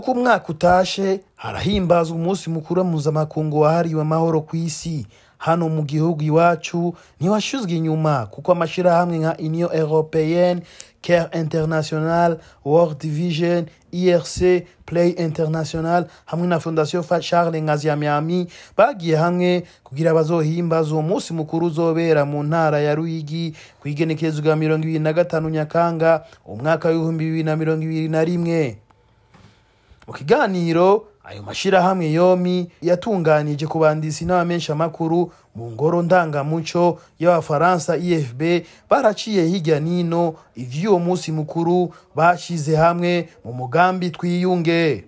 uko umwaka utashe harahimbazwa umunsi mukuru mpuzamakungu wahariwe amahoro ku isi hano mu gihugu iwacu ntiwashuzwe inyuma kuko amashirahamwe nka union européenne care international world vision irc play international hamwe na fondation fa charles nkaziamyami bagiye hamwe kugira bazohimbaza uwo munsi mukuru uzobera mu ntara ya ruyigi ku igenekerezo rya mirongo ibiri na gatanu nyakanga umwaka w'ibihumbi bibiri na mirongo ibiri na rimwe mu kiganiro ayo mashirahamwe yomi yatunganije ku bandisi n'abamenyeshamakuru mu ngoro ndangamuco y'abafaransa ifb baraciye hirya nino ivy'uwo munsi mukuru bashize hamwe mu mugambi twiyunge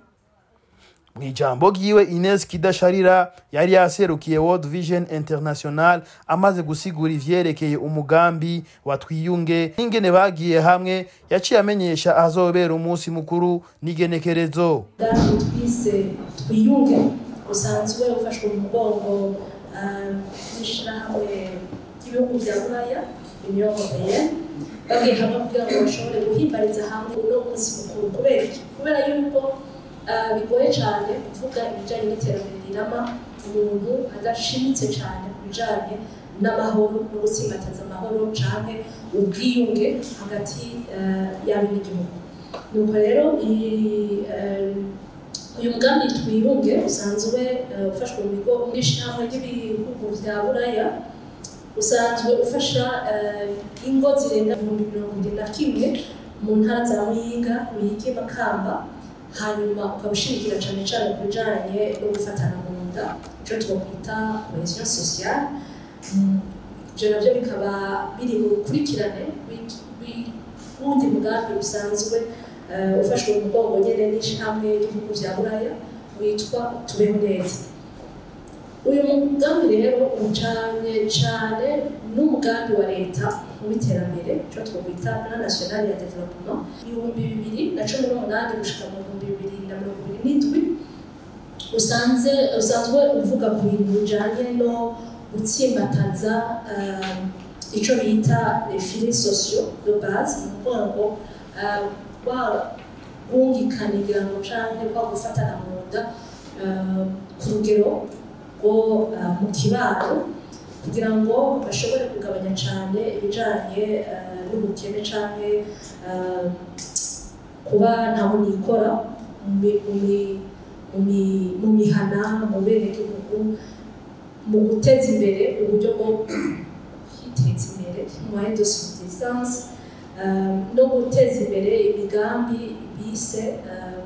mu ijambo ryiwe ines kidasharira yari yaserukiye world vision international amaze gusigura ivyerekeye umugambi wa twiyunge n'ingene bagiye hamwe yaciye amenyesha ahazobera umunsi mukuru n'igenekerezo umugambi twise twiyunge usanzwe ufashwe mu mugongo n'ishirahamwe ry'ibihugu vya buraya union européenne bagiye hamwe kugira ngo bashobore guhimbariza hamwe uno munsi mukuru kubera iki kubera yuko ah, bigoye cyane kuvuga ibijyanye n'iterambere rirama umuntu adashimitse cyane ku bijyanye n'amahoro no gutsimbataza amahoro cyane ubwiyunge hagati ah, y'abo n'igihugu nuko rero iyi, eh, uyu mugambi twiyunge usanzwe eh, ufashwe mu bigo n'ishyirahamwe ry'ibihugu vya buraya usanzwe ufasha eh, ingo zirenga ibihumbi mirongo irindwi na kimwe mu ntara za muyinga muyigi makamba hanyuma ukaba ushimikira cyane cyane ku bijyanye no gufatana mu nda icyo twakwita cohesion sociale Mm, ibyo nabyo bikaba biri mu rukurikirane w'iki- w'uwundi mugambi usanzwe eh, ufashwe mu mugongo nyine n'ishyirahamwe ry'ibihugu vya buraya witwa tubeho neza uyu mugambi rero ujanye cane n'umugambi wa leta w'iterambere ico twokwita plan national ya development ibihumbi bibiri na cumi n'umunani gushika mu bihumbi bibiri na mirongo ibiri n'indwi usanze usanzwe uvuga ku bintu bijanye no gutsimbataza um, ico bita les filets sociaux de base ni ukuvuga ngo uh, wa bwungikanira ngo canke kwa gufatana mu nda uh, ku rugero rwo uh, mu kibaro kugira ngo bashobore kugabanya cyane ibijanye uh, n'ubukene canke uh, kuba ntaho nikora mu mi- mu mi- mu mi- mu mihana mu benegihugu mu guteza imbere uburyo bwo kwiteza imbere moyen de subsistance uh, no guteza imbere imigambi bise uh,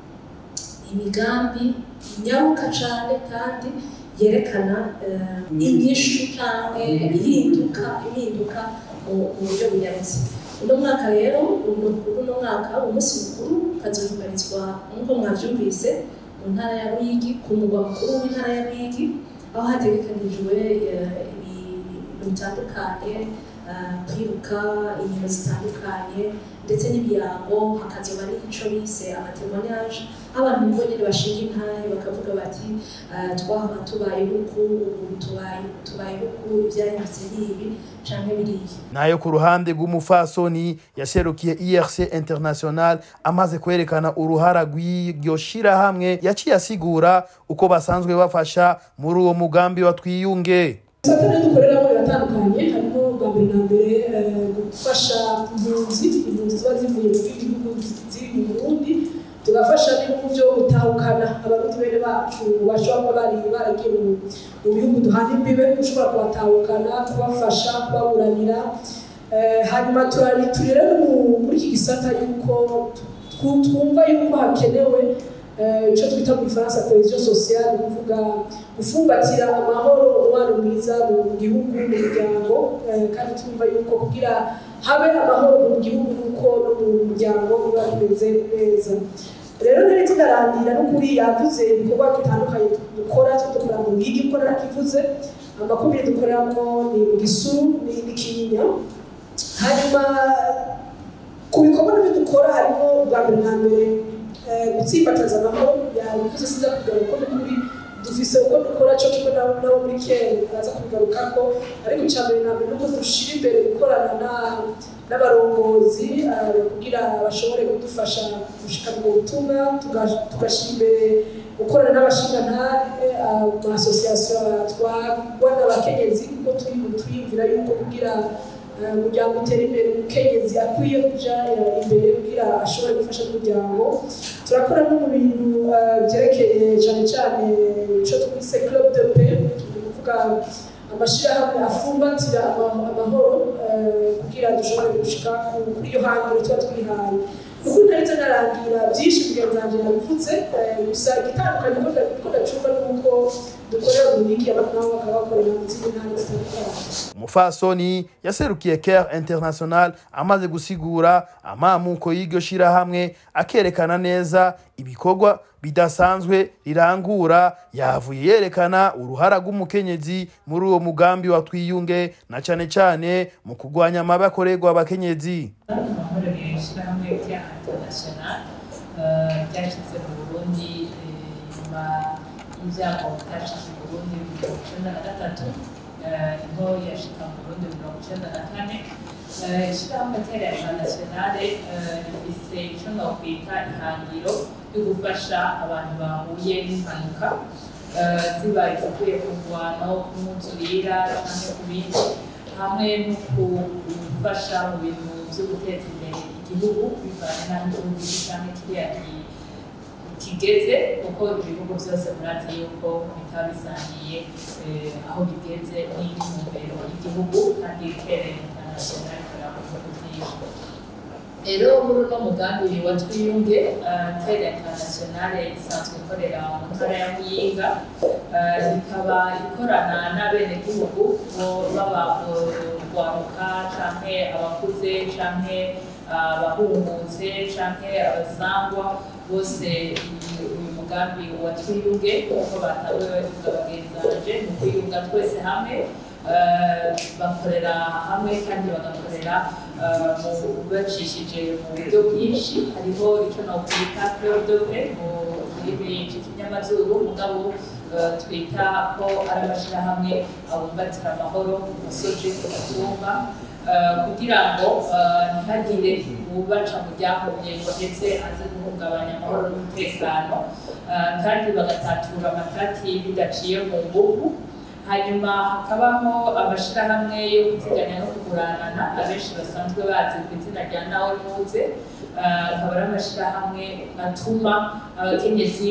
imigambi inyaruka cyane kandi yerekana uh, inyishu cyangwa ihinduka impinduka mu mu buryo bunyarutse uno mwaka rero uno uno mwaka umunsi mukuru ukazohimbarizwa nk'uko mwavyumvise mu ntara ya Ruyigi ku mugwa mukuru w'intara ya Ruyigi aho hategekanijwe eh, ibintu bitandukanye eh, kwiruka inkino zitandukanye ndetse n'ibirango hakazoba n'ico bise amatemonyage aho abantu bo nyene bashinga intahe bakavuga bati eh, twahora tubaye uku ubu tubaye tubaye uku ivyahindutse n'ibi canke biriya nayo ku ruhande rw'umufasoni yaserukiye irc international amaze kwerekana uruhara rw'iryo shirahamwe yaciye asigura uko basanzwe bafasha muri uwo mugambi wa twiyunge satani dukoreramo biratandukanye harimo bwa mbere na mbere eh, gufasha impunzi impunzi ziba zivuye mu bihugu ziri mu burundi tugafasha n'ibihugu byo gutahukana abarundi bene bacu bashobora kuba bari baragiye mu mu bihugu duhana imbibe dushobora kubatahukana kubafasha kubaburanira Eh, hanyuma turari turi rero mu- muri iki gisata yuko twu- twumva yuko hakenewe eh, icyo twita mu gifaransa cohesion sociale ni ukuvuga gufumbatira amahoro umubano mwiza mu gihugu mu muryango eh, kandi twumva yuko kugira habe amahoro mu gihugu nuko no mu muryango biba bimeze neza rero ntari tunarangira n'ukuri yavuze ibikorwa bitandukanye dukora twe dukora mu bigi kuko narakivuze amakumyabiri dukoreramo ni mu gisuru ni n'ikinyinya hanyuma ku bikorwa n'ibyo dukora harimo bwa mbere na mbere eh, gutsimbataza amahoro yabivuze siza kugira ngo ni kuri dufise uko dukora cyo kimwe nabo nabo muri kere baraza kubigarukako ariko icya mbere na mbere nuko dushira imbere gukorana na n'abarongozi eh, kugira bashobore kudufasha gushikana ubwo butumwa tuga- tugashyira imbere gukorana n'abashingantahe amasosiyasiyo atwarwa n'abakenyezi kuko turi tuyumvira yuko kugira eh, umuryango utera imbere umukenyezi akwiye kuja eh, imbere kugira ashobore gufasha n'umuryango turakora no mu bintu eh, byerekeye cyane cyane icyo twise club de paix ni ukuvuga amashyirahamwe afumbatira ama- amahoro eh, kugira dushobore gushika ku- kuri iyo hangiro tuba twihaye ubu ntaretse narangira byinshi mugenzi wanjye yabivutse eh, gusa igitandukanye ko nda- ko ndacumva ni uko dukorera mu migi abantu nabo bakaba bakorera mu zindi ntara zitandukanye umufasoni yaserukiye care international amaze gusigura amamuko y'iryo shirahamwe akerekana neza ibikorwa bidasanzwe rirangura yavuye yerekana uruhara rw'umukenyezi muri uwo mugambi wa twiyunge na cane cane mu kurwanya amabi akorerwa abakenyezi amahoro ni ishyirahamwe rya international ryashyize mu burundi eh, nyuma y'ibyago byashize mu burundi mu mirongo icyenda na gatatu eh, niho yashika mu burundi mu mirongo icyenda na kane Eh, ishyirahamwe tera internationale eh, rifise icyo nokwita ihangiro ryo gufasha abantu bahuye n'impanuka eh, ziba izivuye ku ngwano ku mwuzurira cyangwa ku bindi hamwe no gufasha mu bintu byo guteza imbere igihugu bivanye n'aho igihugu kiri cyangwa kiriya ki- kigeze kuko ibihugu byose murazi yuko bitaba bisangiye eh, aho bigeze n'intumbero y'igihugu kandi kere international ikorera mu bihugu byinshi rero muri uno mugambi wa twiyunge eh, tere internationale isanzwe ikorera mu ntara ya muyinga eh, ikaba ikorana n'abenegihugu bo baba urwaruka canke abakuze canke abahungutse canke abasangwa bose iyi- uyu mugambi wa twiyunge uko batawe bagenzanje mu kwiyunga twese hamwe eh, bakorera hamwe kandi bagakorera eh, mu bacishije mu buryo bwinshi hariho icyo nokwita peodope mu rurimi rw'ikinyamazuru mugabo eh, twita ko ari amashyirahamwe abumbatira amahoro ku musozi ku gatumba eh, kugira ngo eh, ntihagire ubaca mu ryahumye ngo ndetse aze guhungabanya amahoro n'umutekano eh, kandi bagatatura amatati bidaciye mu nguvu hanyuma hakabaho amashyirahamwe yo kuziganya no kuguranana abenshi basanzwe bazi ku izina rya nawe nuze Eh, akaba ari amashyirahamwe atuma abakenyezi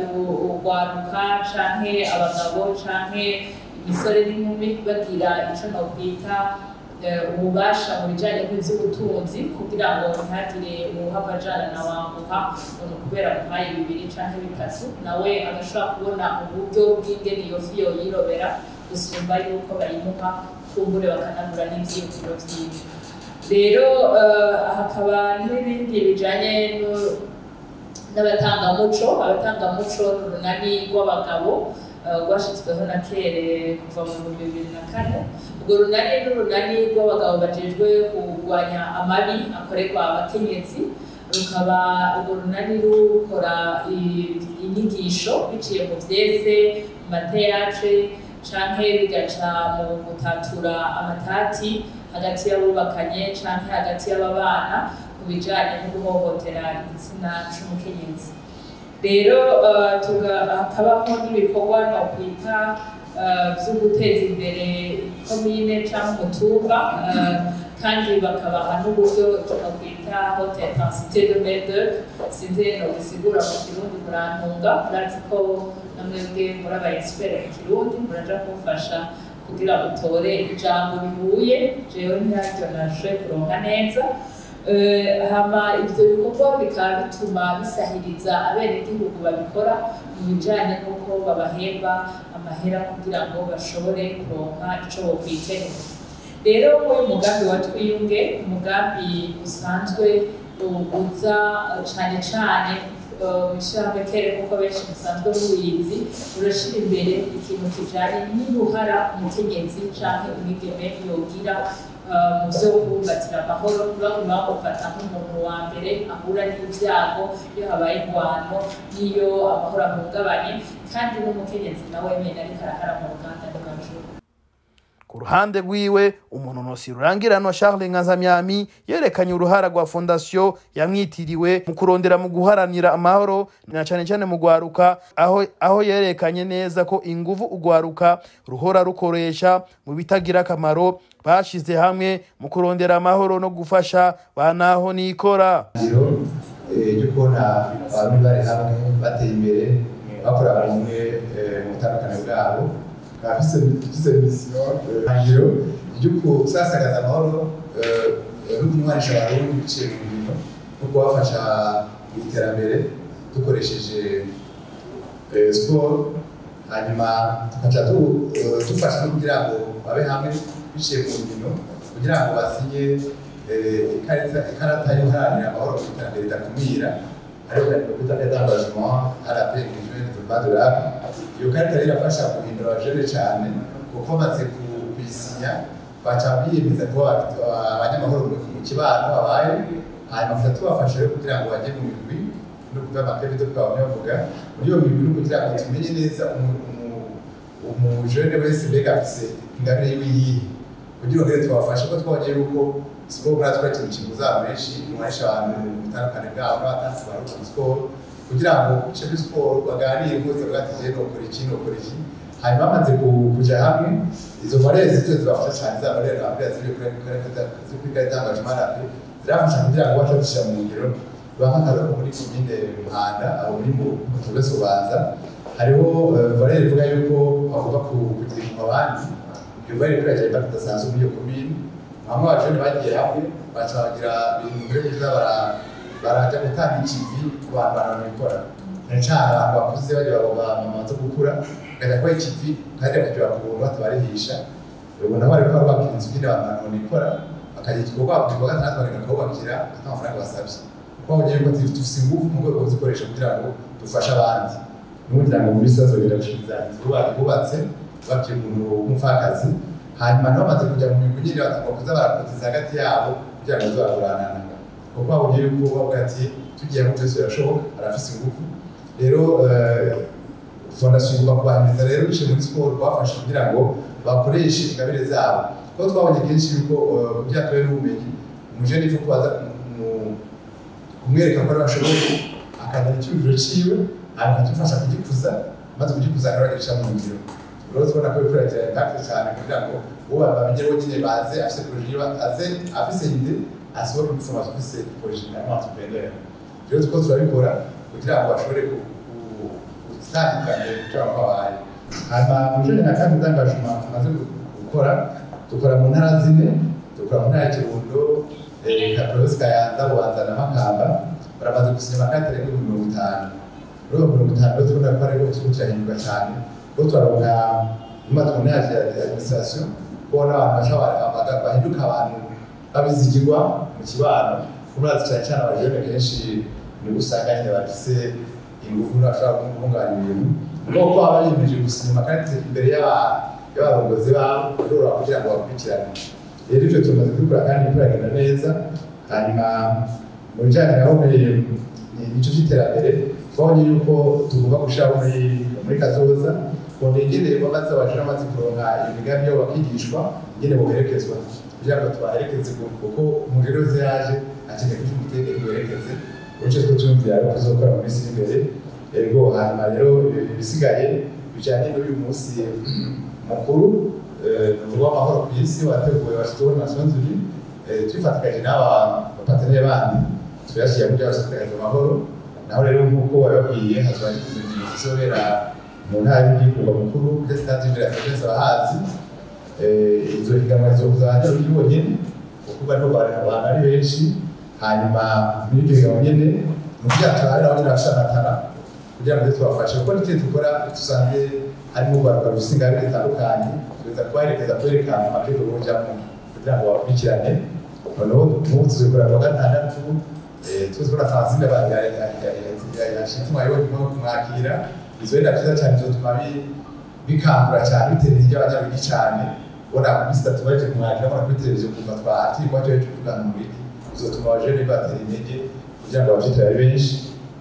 urwaruka canke abagabo canke imisore n'inkumi bagira ico nokwita eh, ububasha mu bijanye n'ivy'ubutunzi kugira ngo ntihagire uwuhava ajana na wambuka ngo kubera muhaye bibiri canke bitatu nawe agashobora kubona uburyo bw'ingene iyo fi yoyirobera gusumba yuko bayimuha kumbure bakanagura n'ivyiyumviro vyiwe rero eh, hakaba n'ibindi bijanye no- n'abatangamuco abatangamuco ni urunani rw'abagabo eh, rwashyizweho na kere kuva mu bihumbi bibiri na kane urwo runani ni urunani rw'abagabo bajejwe kurwanya amabi akorerwa abakenyezi rukaba urwo runani rukora i- inyigisho biciye mu vyeze mu mateyatre canke bigaca mu gutatura amatati hagati y'abubakanye canke hagati y'ababana ku bijanye no guhohotera igitsina c'umukenyezi rero eh, tuga- hakabaho n'ibikorwa nokwita eh, vyo guteza imbere komine canke umutumba eh, kandi bakabaha n'uburyo tunakwita haute intensité de main sinzi nogisigura mu kirundi murantunga murazi ko namwebwe muri aba expert mu kirundi muraja kumfasha kugira utore ijambo bihuye jewe ntaryo nashoboye kuronka neza Eh, hama ivyo bikorwa bikaba bituma bisahiriza abenegihugu babikora mu bijanye n'uko babahemba amahera kugira ngo bashobore kuronka ico bokwiteza rero muri uyu mugambi wa twiyunge umugambi usanzwe uza cane cane ishyirahamwe kere nk'uko benshi musanzwe mubizi urashyira imbere ikintu kijanye n'uruhara umukenyezi canke umwigeme yogira eh, mu vyo kubumbatira amahoro ntibaguma bamufata nk'umuntu wa mbere ahura n'ivyago iyo habaye ingwano n'iyo amahoro ahungabanye kandi n'umukenyezi nawe nyine ariko arahara mu ruganda rw'amashuri ku ruhande rwiwe umunonosi rurangiranwa charles nkazamyami yerekanye uruhara rwa fondasiyo yamwitiriwe mu kurondera mu guharanira amahoro na cyane cyane mu gwaruka aho, aho yerekanye neza ko ingufu ugwaruka ruhora rukoresha mu bitagira akamaro bashize hamwe mu kurondera amahoro no gufasha banaho nikora ngiro ryo kubona abantu bari hamwe bateye imbere bakora bumwe mu butandukane bwabo bafise misiyo ngiro ryo kusasagaza amahoro no kunywanisha abarundi biciye mu bintu no kubafasha mu iterambere dukoresheje siporo hanyuma tukaca dufasha no kugira ngo babe hamwe biciye mu nkino kugira ngo basinye ikarata y'uharanira amahoro mu iterambere ridakumira ariyo bita edangagement rp engagement urban durable iyo karita rero irafasha guhindura abajene cyane kuko bamaze kuyisinya baca biyemeza kuba abanyamahoro mu kibano babaye hanyuma tuza tubafasha rero kugira ngo bajye mu migwi no kuva amakebi do twaba bavuga muri iyo migwi no kugira ngo tumenye neza umujene wese mbega afise ingabire yiwe yihe kugira ngo rero tubafashe ko twabonye yuko siporo muri atwa ikintu kibuza abantu benshi inywanisha abantu mu butandukane bwabo n'abatansi baruka muri siporo kugira ngo uce muri siporo baganire bose bwatije nokora iki nokora iki hanyuma bamaze kuja hamwe izo marere zito zibafasha cyane za marere bambwira ziri kuri gare d'engagement rapi zirafasha kugira ngo bace dushyira mu ngiro bahagarara muri komine muhanda aho muri mu tuwese ubanza hariho valere ivuga yuko bagomba kugira mu abandi iyo valere kuri agenda idasanzwe muri iyo komine bamwe abajene bagiye hamwe baca bagira ibintu mbere kuza baraja gutanga ikivi ku bantu banabikora cyane cyane abantu bakuze bagira ngo bamaze gukura bakajya kuba ikivi kandi bakagira ku buntu batabarihisha ubona bari kuba bakira inzu nyine abantu banabikora bakagira igikorwa igikorwa gatandatu bagenda kububakira ata amafaranga basabye kuko babonye yuko dufise ingufu mu rwego rwo kuzikoresha kugira ngo dufashe abandi n'ubugira ngo muri sozo birashiriza inzu bubatse bakiye umuntu w'umupfakazi hanyuma nabo bamaze kujya mu migwi nyine batagomba kuza barakotiza hagati yabo kugira ngo bazaguranana kuko babonye yuko bavuga ati tugiye mu byose birashoboka arafise ingufu rero fondasiyo igomba kubahiriza rero biciye muri siporo kubafasha kugira ngo bakoreshe ingabire zabo kuko twabonye kenshi yuko kugira tube n'ubumenyi umujene ifu kubaza kumwereka ko ari bashoboye akazana icyubiro ciwe hanyuma akadufasha kugikuza maze kugikuza akaragisha mu ngiro rero tubona ko bikorera cyane impakite cyane kugira ngo uwo bamenye nyine baze afise poroje aze afise ide asohora information afise poroje na entrepreneur rero tuko turabikora kugira ngo bashobore gutandukanye kugira ngo babaye hanyuma mu bijanye na kandi d'engagement tumaze gukora dukora mu ntara zine dukora mu ntara ya kirundo kaprovinsi kayanza bubanza na makamba baramaze gusinya amakati arenga ibihumbi mirongo itanu muri iyo mirongo itanu rero tubona ko ariho ikigo kirahinduka cyane kuko turaronka n'amatungo yaje ya administration kubona abantu basha bahinduka abantu babizigirwa mu kibano kumurazi cyane cyane abajene kenshi ni usanga nyine bafise ingufu n'abashobora guhungabanya ibintu nuko baba biyemeje gusinya amakarita imbere y'abarongozi babo biroroha kugira ngo bakurikirane rero ibyo tumaze kubikora kandi biragenda neza hanyuma mu bijyanye naho nicyo cy'iterambere twabonye yuko tugomba gushyiraho muri muri kazoza kundi ingene bamaze abajura bamaze kuronka imigambi yabo bakigishwa ingene boherekezwa kugira ngo tubaherekeze kuko umuriro uze yaje akeneye kugira umutekano werekeze uce two tumvira ari kuzokora mu minsi imbere ego hanyuma rero ibisigaye bijyanye n'uyu munsi mukuru w'amahoro ku isi wateguwe washyizweho na nations unies twifatikanyije n'aba bapateneri bandi tuyashyira kugira ngo tugaragaze amahoro naho rero nk'uko wababwiye hazaba n'ikintu kizobera mu ntara y'igihugu mukuru kuri stade imbere ya serivisi abahazi izo higanwa zizokuza hanze ruri bonyene kuko barimo abantu ari benshi hanyuma muri iryo higanwa nyene ni ukugira turabe nabo nyine bafite amatara kugira ngo tubafashe kuko n'icyo dukora dusanze harimo urwaruka rufite ingabire zitandukanye tuza kubaherekeza kwerekana amakuru bujamo kugira ngo bakurikirane noneho nk'ubu tuzikora kuwa gatandatu tuzi ko na francine yashitse umwarimu wo kumwakira izo wenda byiza cyane bizotuma bikangura cyane bitera intege abanyarugi cyane ubona ku minsi itatu baje kumwakira ubona kuri televiziyo kumva twahakiri kwa cyo cyo kugana muri bizotuma abajene batera intege kugira ngo abavyitabire ari benshi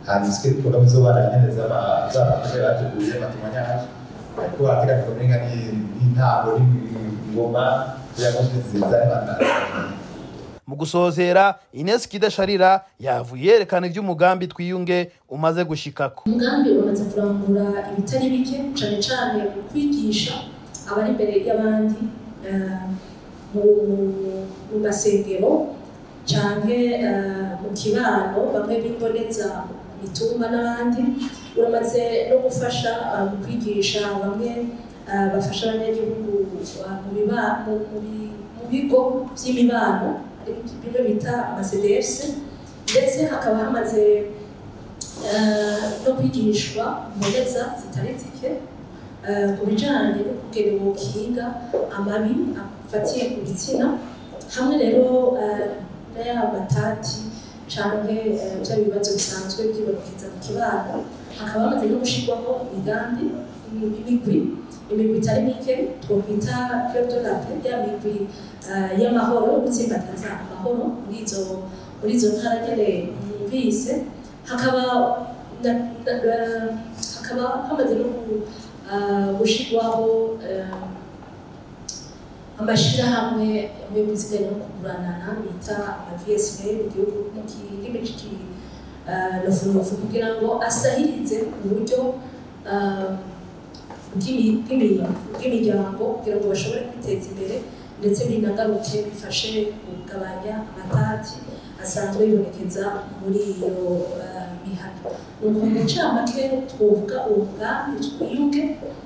hanyuma isike porogaramu z'abana nyine z'ama- z'abakozi bateguye amatemanyage ariko hateganijwe umenga ni- n'intango n'ingoma kugira ngo zizane abana mu gusozera ines kidasharira yavuye yerekana iby'umugambi twiyunge umaze gushikako umugambi umaze kurangura ibitari bike cyane cyane mu kwigisha abari imbere y'abandi eh, mu- mu masengero cyane mu kibano bamwe b'imboneza mu mitumba n'abandi uramaze no gufasha eh, mu kwigisha bamwe eh, bafasha abanyagihugu eh, mu biba- mu- mu bi- mu bigo by'imibano ari bimwe bita amasedesi ndetse hakaba hamaze eh, no kwigishwa imboneza zitari zike eh, ku bijyanye no kugena ubukinga amabi afatiye ku gitsina hamwe rero eh, n'aya matati cyangwa bya bibazo bisanzwe byibonekeza mu kibano hakaba hamaze no gushyirwaho imigambi imigwi imigwi itari mike twakwita club de la paix ya migwi eh, y'amahoro yo gutsimbataza amahoro muri izo muri izo ntara nyine mwumvise hakaba na- na- eh, hakaba hamaze no ku- eh, gushyirwaho eh, amashyirahamwe yo kuziganya no kuguranana bita ama VSB mu gihugu mu kirimi cy'ikinofunofu kugira ngo asahirize uburyo eh, bw'imi- bw'imi- bw'imiryango kugira ngo bashobore kwiteza imbere ndetse binagaruke bifashe kugabanya amatati asanzwe yibonekeza muri iyo eh, mihana ni ukuntu ncamake twovuga uwo mugambi twiyuke